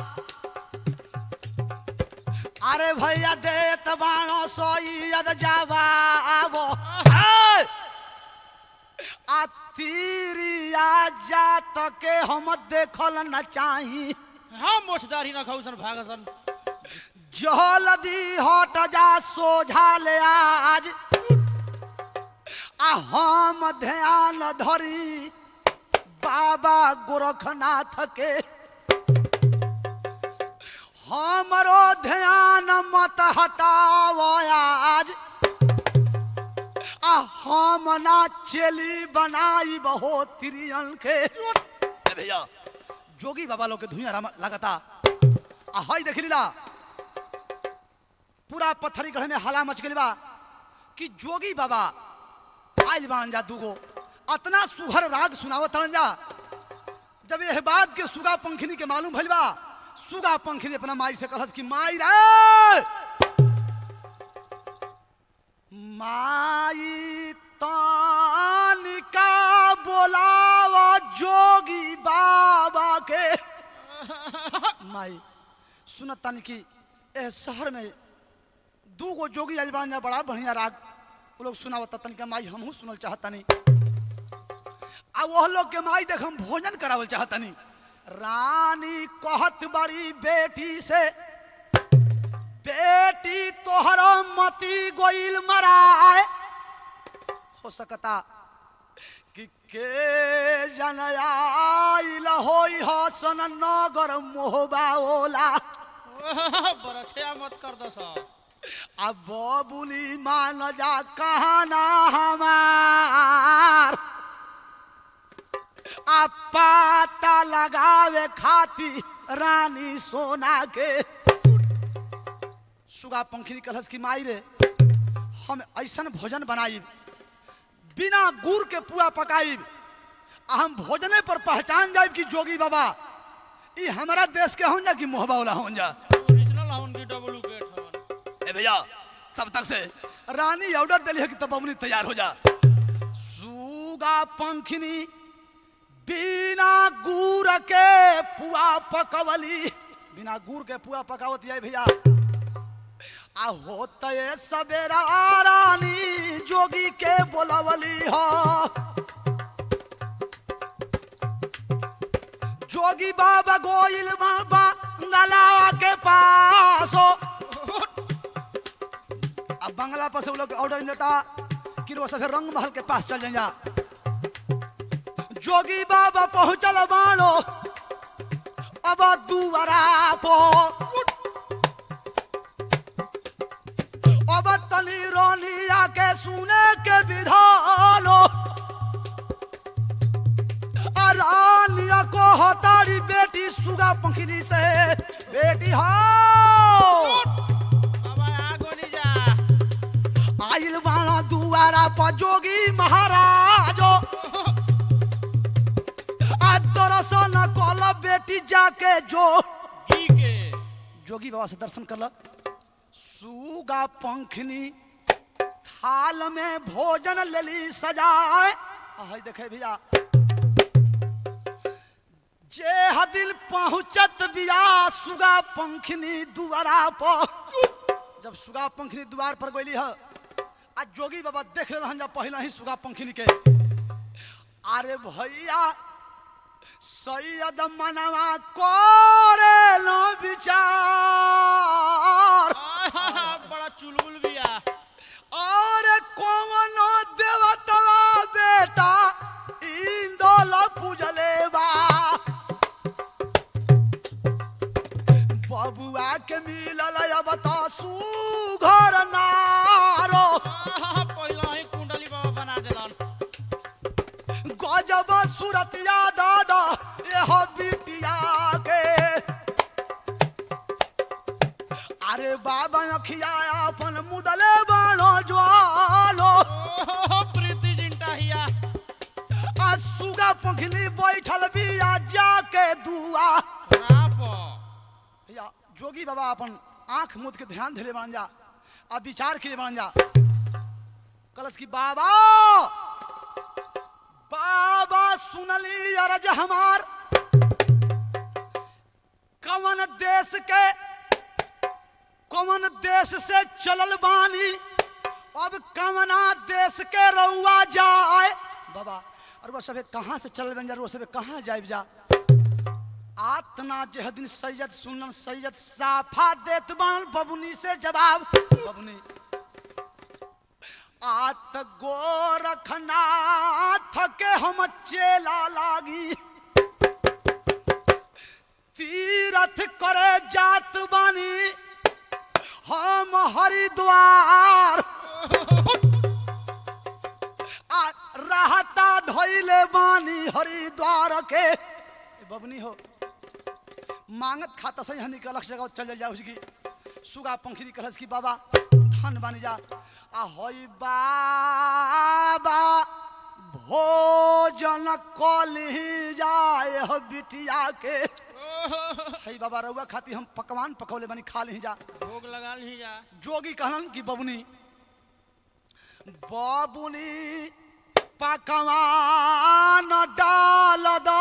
अरे भैया देत बाणो सोईद जवाबो ए! आ तीरिया जात के हम देखल न चाही हाँ मोछदारी न खाऊ सन भाग सन जलदी हट जा सोझा ले आज आ हम ध्यान धरी बाबा गोरखनाथ के हमरो ध्यान मत हटाव आज आ हम ना चेली बनाई बहो तिरियन के ए भैया जोगी बाबा लोग के धुइया राम लगता आ हई देख लीला पूरा पत्थरी गढ़ में हला मच गई बा कि जोगी बाबा आइल बान जा दूगो अतना सुघर राग सुनावत रहन जा जब यह बात के सुगा पंखनी के मालूम भइल बा सुगा पंखनी अपना माई से कहत कि माई रे माई तानिका बोलाव जोगी बाबा के माई सुनत तानी कि ए शहर में दू गो जोगी आइल बान जा बड़ा बढ़िया राग वो लोग सुनावत तनिका माई हमहू सुनल चाहतनी आ वह लोग के माई देख हम भोजन करावल चाहतनी रानी कहत बड़ी बेटी से बेटी तोहरो मती गोइल मराए हो सकता कि के जन आइल होई हो सन नगर मोहबा ओला बरछया मत कर दस अब बबुली मान जा कहना हमार आ पाता लगावे खाती रानी सोना के सुगा पंखनी कलश की माई रे हम ऐसन भोजन बनाई बिना गुड़ के पुआ पकाई आ हम भोजने पर पहचान जाए कि जोगी बाबा ई हमारा देश के हों जा कि मोहबा वाला हों जा ओरिजिनल हवन की डुप्लीकेट हवन ए भैया तब तक से रानी ऑर्डर दिली है कि तब बबुनी तैयार हो जा सुगा पंखनी बिना गुड़ के पुआ पकवली बिना गुड़ के पुआ पकावत है भैया आ होते सवेरा रानी जोगी के बोलवली हो जोगी बाबा गोइल बाबा गला के पास हो अब बंगला पर से वो लोग ऑर्डर मिलता कि वो सब रंग महल के पास चल जाएंगे जोगी बाबा पहुंचल बाणो अब दुआरा पो अब तनी रोनिया के सुने के विधानो आ रानिया को हतारी बेटी सुगा पंखनी से बेटी हो अब आगो नहीं जा आइल बाणा दुआरा पर जोगी महाराजो आ दर्शन कल बेटी जाके जो की के जोगी बाबा से दर्शन कर सुगा पंखनी थाल में भोजन लेली सजाए हाय देखे भैया जे हदिल पहुंचत बिया सुगा पंखनी दुआरा पर जब सुगा पंखनी द्वार पर गईली ह आ जोगी बाबा देख रहे हन जब पहले ही सुगा पंखनी के अरे भैया सैयद मनवा करे लो विचार आय हाय हाय, बड़ा चुलबुल बिया और कौनो देवतवा बेटा इंदोल पूजले बा बबुआ के मिलल अब तो सुघर नारो आय हाय, पहिला ही कुंडली बाबा बना देलन गजब सूरतिया दादा यह बिटिया के अरे बाबा अखिया अपन मुदले बाणो ज्वालो ओहो प्रीति जिंटा हिया आ सुगा पंखली बैठल बिया जाके दुआ राप या जोगी बाबा अपन आंख मुद के ध्यान धरे बन जा आ विचार के बन जा कलश की बाबा बाबा सुनली अरज हमार कवन देश के कवन देश से चलल बानी अब कवना देश के रउआ जाए बाबा और वो सबे कहाँ से चल बन जा वो सबे कहाँ जाए जा आतना जह दिन सैयद सुनन सैयद साफा देत बन बबुनी से जवाब बबुनी आत गोरखनाथ के हम चेला लागी तीरथ करे जात बानी हम हरिद्वार आ रहता धैले बानी हरिद्वार के ए बबनी हो मांगत खाता से हनी के अलग जगह चल जाओ उसकी सुगा पंखरी कहस की बाबा धन बन जा आ होई बाबा भोजन कली जाए हो बिटिया के ओहो हई बाबा रउआ खाती हम पकवान पकौले बनी खा ली जा भोग लगा ली जा जोगी कहलन कि बबुनी बबुनी पकवान डाल दो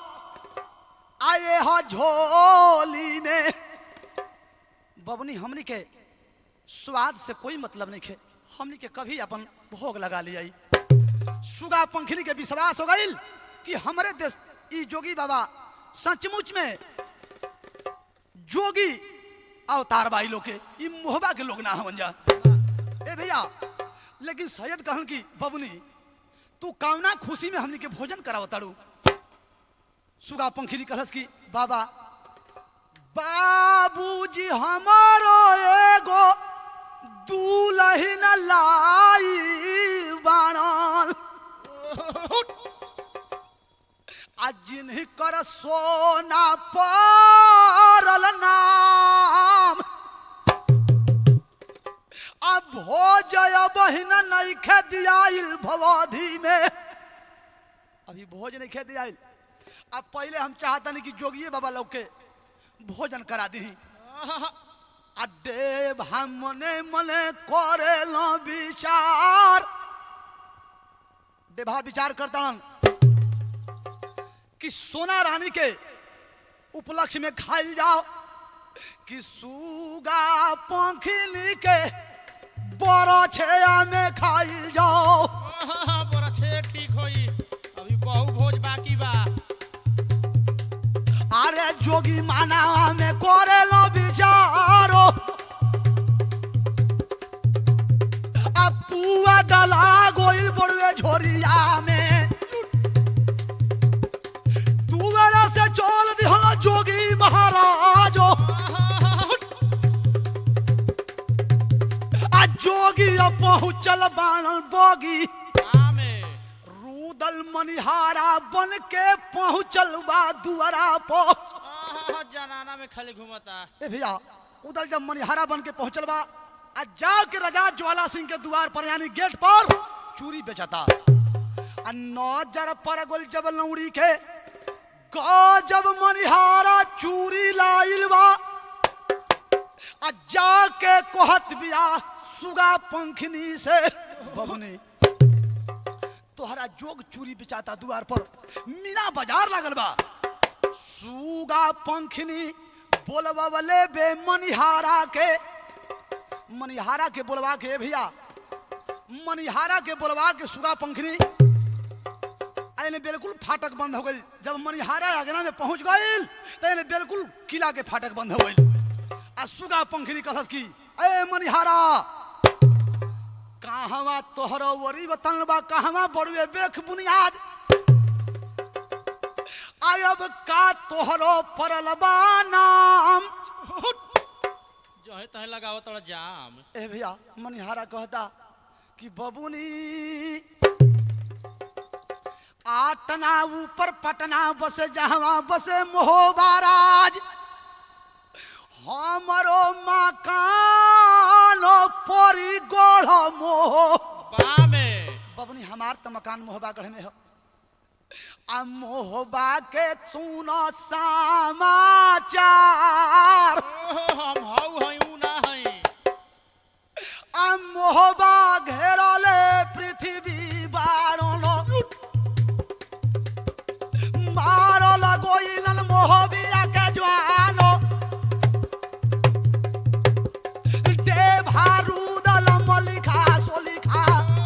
आए हो झोली में बबुनी हमनी के स्वाद से कोई मतलब नहीं खे हमनी के कभी अपन भोग लगा लिया सुगा पंखनी के विश्वास हो गईल कि हमरे देश ई जोगी बाबा सचमुच में जोगी अवतार बाई लोग के ई मोहबा के लोग ना हमन जा ए भैया लेकिन सैयद कहन की बबुनी तू कामना खुशी में हमनी के भोजन कराव ताड़ू सुगा पंखिरी कहलस की बाबा बाबूजी हमारो एगो दूल्हिन लाई बाणल आ जिन्ह कर सोना परल नाम अब भोजय बहिन नैखे दियाइल भवधि में अभी भोज नहीं खे दियाइल अब पहले हम चाहता नहीं कि जोगिए बाबा लोग के भोजन करा दी अड्डे हम मने मने करे लो विचार देभा विचार करता कि सोना रानी के उपलक्ष्य में खाइल जाओ कि सुगा पंखिली के बड़ा छेया में खाइल जाओ ओहो, बड़ा छे ठीक होई अभी बहु भोज बाकी बा अरे जोगी मानावा में करे लो विचारो अब पुआ डला गोइल बड़ुए झोरिया में तुवेरा से चोल दिहलो जोगी महाराजो ओहो, आ जोगी अब पहुँचल बाणल बोगी आमे रूदल मनिहारा बन के पहुँचल बा दुआरा पर ओहो, जनाना में खाली घूमता ए भैया उधर जब मनिहारा बन के पहुंचल बा आ जाके राजा ज्वाला सिंह के द्वार पर यानी गेट पर चूरी बेचता आ नजर पर गोल जब लौड़ी के गजब मनिहारा चूरी लाइल बा आ जाके कोहत बिया सुगा पंखनी से बबनी तोहरा जोग चूरी बेचाता द्वार पर मीना बाजार लागल बा सुगा पंखनी बोलबले बे मनिहारा के मनिहारा के बोलवा के "ए भैया मनिहारा के बोलवा के सुगा पंखनी एने बिल्कुल फाटक बंद हो गई जब मनिहारा अगना में पहुंच गई तो एने बिल्कुल किला के फाटक बंद हो गई आ सुगा पंखनी कहस की ए मनिहारा कहवा तोहरो वरी बतन बा कहवा बड़ुए बेख बुनियाद आयब का तोहरो परल बा नाम जो है तहे लगाओ तोड़ा जाम ए भैया मनिहारा कहता कि बबुनी आटना ऊपर पटना बसे जहवा बसे मोहबाराज हमरो मकान परी गोढ़ मोह बा में बबनी हमार तो मकान मोहबा गढ़ में हो आ मोहबा के सुनो समाचार ओहो, हम हऊ हई ऊ ना हई आ मोहबा घेरले पृथ्वी बारलो मारल गोइलन मोहबिया के ज्वालो देभा रुदल मलिखा सोलिखा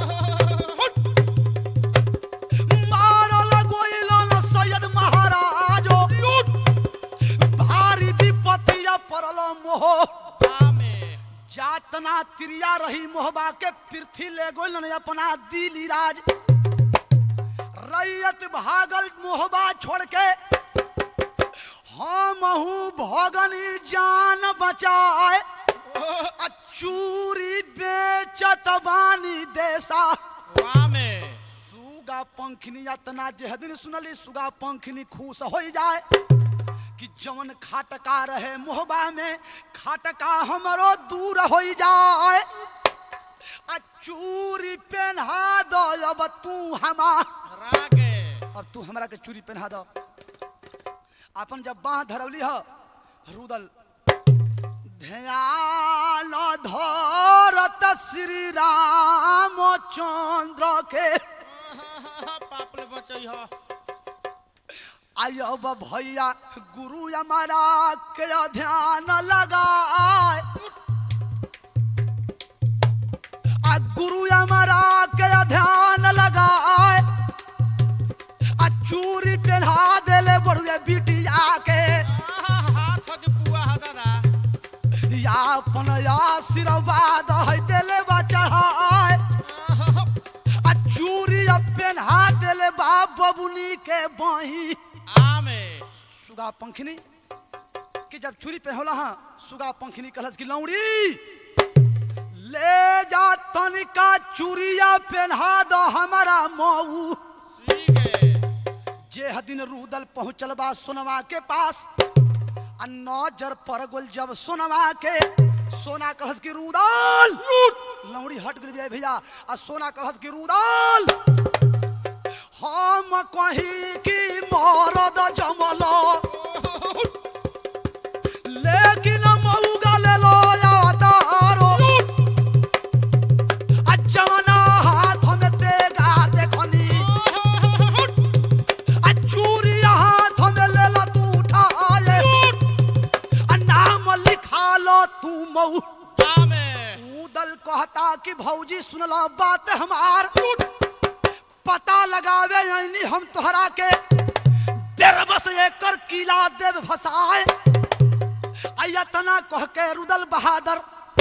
मारल गोइलन सैयद महाराजो भारी विपत्तिया पड़ल मोह बा में जातना तिरिया रही मोहबा के पृथ्वी ले गोलन अपना दिली राज रैयत भागल मोहबा छोड़ के हम भगनी जान बचाए आ चूरी बेचत बानी देसा बा में सुगा पंखनी यातना जे दिन सुनली सुगा पंखनी खुश हो जाए कि जवन खाटका रहे मोहबा में खाटका हमरो दूर हो जाए आ चूरी पहना दो अब तू हमार रागे अब तू हमरा के चूरी पहना दो अपन जब बाह धरवली हो रुदल ध्यान धरत श्री रामचंद्र के पाप ले बचई ह आयो अब भैया गुरु हमारा के ध्यान लगाए आ गुरु हमारा के ध्यान लगाए आ चूरी पहना देले बड़ुए बिटिया के हाथ के पुआ ह दादा या अपन आशीर्वाद है देले बा चढ़ाए आ चूरी अब पहना देले बा बबुनी के बही आ में सुगा पंखनी कि जब छुरी पहनला हाँ सुगा पंखनी कहलस कि लौड़ी ले जा तनिका चूड़िया पहना दो हमारा मऊ ठीक है जे हदिन रूदल पहुंचल बा सोनवा के पास आ नजर पर गोल जब सोनवा के सोना कहत की रूदल लौड़ी हट गई भैया आ सोना कहत की रूदल हम कहीं की मरद जमलो लेकिन मऊगा ले लो या तारो आ जवना हाथ में तेगा देखनी आ चूरी हाथ में ले लो तू उठाए आ नाम लिखा लो तू मऊ आ में उदल कहता कि भौजी सुनला बात हमार पता लगावे आईनी हम तोहरा के बेरबस एकर किला देव भसाए अयतना कह के रुदल बहादुर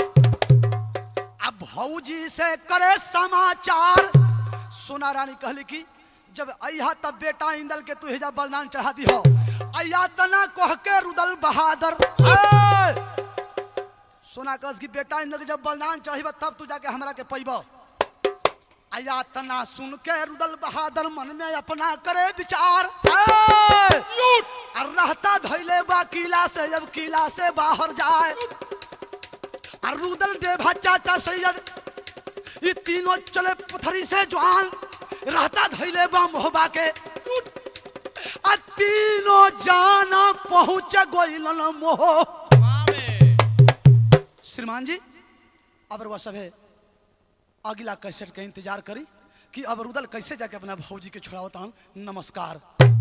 अब भौजी से करे समाचार सोना रानी कहली कि जब अहा तब बेटा इंदल के तू हिजा बलिदान चढ़ा दी हो अया तना कह के रुदल बहादुर ए! सोना कस की बेटा इंदल के जब बलिदान चढ़ीब तब तू जाके हमरा के पैब अया तना सुन के रुदल बहादुर मन में अपना करे विचार ए! और रहता धैले बा किला से जब किला से बाहर जाए और रुदल देवा चाचा सैयद ये तीनों चले पथरी से जवान रहता धैले बा मोहबा के आ तीनों जाना पहुंच गोइलन मोह आ में श्रीमान जी अब वह सब है अगला कैसेट के इंतजार करी कि अब रुदल कैसे जाके अपना भौजी के छोड़ावता नमस्कार